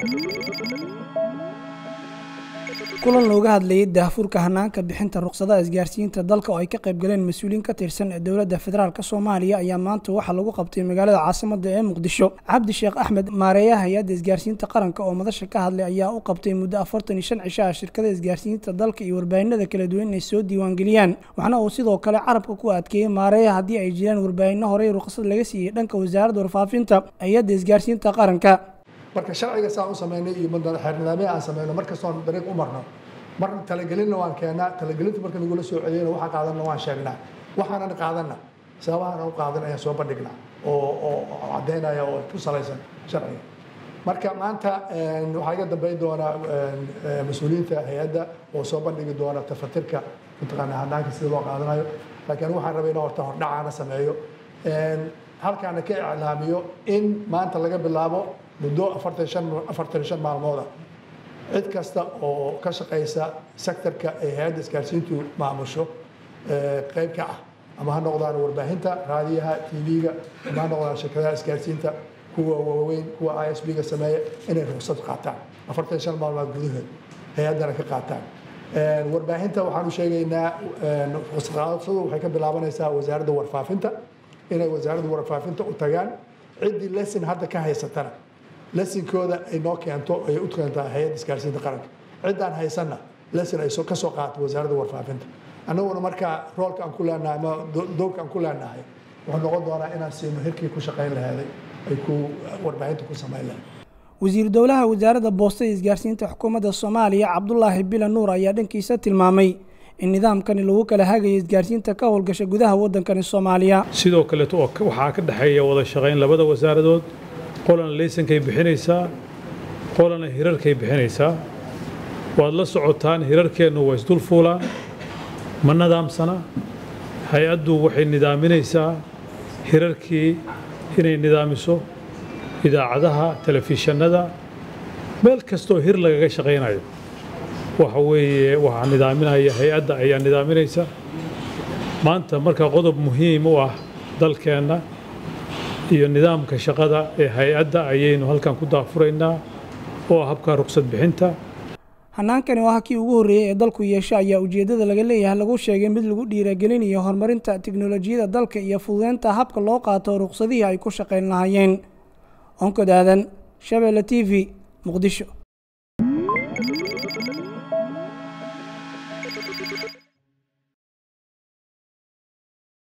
kulan looga hadlayay daahfurka hanaanka bixinta ruqsadaha isgaarsiinta dalka oo ay ka qayb galeen mas-uuliyiin ka tirsan dowladda federaalk soomaaliya ayaa maanta waxaa lagu qabtay magaalada caasimada ee muqdisho cabdi sheekh axmed maareeyaha hay-adda isgaarsiinta qaranka oo madasha ka hadlay ayaa u qabtay muddo afartan iyo shan cisho ah shirkada isgaarsiinta dalka iyo warbaahinada kala duwan inay soo diiwaangeliyaan waxna uu sidoo kale carabka ku adkeeyey maareeyaha haddii ay jiraan warbaahinno horey ruqsad laga siiyey dhanka wasaaradda warfaafinta hay-adda isgaarsiinta qaranka marka sharciga saan u sameynay iyo xeernidaamya aan sameyno markastoon dariiq u marno mar talagelinna waan keennaa talagelinta marka nagula soo celiyana waxaan qaadanna waan sheegnaa waxaanan qaadanna sababahan u qaadan ayaan soo bandhignaa oo oo caddaynaya oo ku salaysan sharciga marka maanta waxaa iga dambeyn doona mas-uuliyiinta hay-adda oo soo bandhigi doona tafatirka mataqaanaa hanaanka sida loo qaadanayo laakiin waxaan rabay in horta hordhacaana sameeyo halkaana ka iclaamiyo in maanta laga bilaabo muddo afartan shan afartan shan maalmooda cid kasta oo ka shaqaysa sektorka ay hay-adda isgaarsiintu maamusho qayb ka ah ama ha noqdaan warbaahinta raadiyaha tv-ga ama ha noqdaan shirkadaha isgaarsiinta kuwa waaweyn kuwa i s b-ga sameeya inay ruqsad qaataan afartan shan maalmood gudahood hay-addana ka qaataan warbaahinta waxaan u sheegaynaa ruqsadqaadashadu waxay ka bilaabanaysaa wasaaradda warfaafinta inay wasaaradda warfaafinta u tagaan ciddii lesson hadda ka haysatana lesinkooda ay noo keento ay u keentaa hay-adda isgaarsiinta qaranka ciddaan haysanna lesin ay ka soo qaato wasaaradda warfaafinta annaguna markaa roolka aan ku leenahay ama doogka aan ku leenahay wuxuu noqon doonaa inaan siino hirkii ku shaqayn laheeday ay ku warbaahinta ku samayn lahayd wasiiru dowlaha wasaaradda boostada isgaarsiinta xukuumadda soomaaliya cabdulaahi bila nuur ayaa dhankiisa tilmaamay in nidaamkani lagu kala hagayo isgaarsiinta ka howlgasha gudaha waddankani soomaaliya sidoo kaleeto oo waxaa ka dhexeeya wada shaqayn labada wasaaradood qolana laysankay bixinaysaa qolana hirarkay bixinaysaa waad la socotaan hirarkeennu waa isdul fuulaan ma nidaamsana hay-addu waxay nidaaminaysaa hirarkii inay nidaamiso idaacadaha telefishanada meel kastoo hir lagaga shaqaynayo waxa weeye waxaa nidaaminaya hay-adda ayaa nidaaminaysa maanta marka qodob muhiim u ah dalkeenna iyo nidaamka shaqada ee hay-adda ayaynu halkan ku daafuraynaa oo ah habka ruqsad bixinta hanaankani oo ah kii ugu horreeyey ee dalku yeesha ayaa ujeeddada laga leeyahay lagu sheegay mid lagu dhiiragelinayo horumarinta tiknolojiyadda dalka iyo fududeynta habka loo qaato ruqsadihii ay ku shaqayn lahaayeen onkod aadan shabeelle t v muqdisho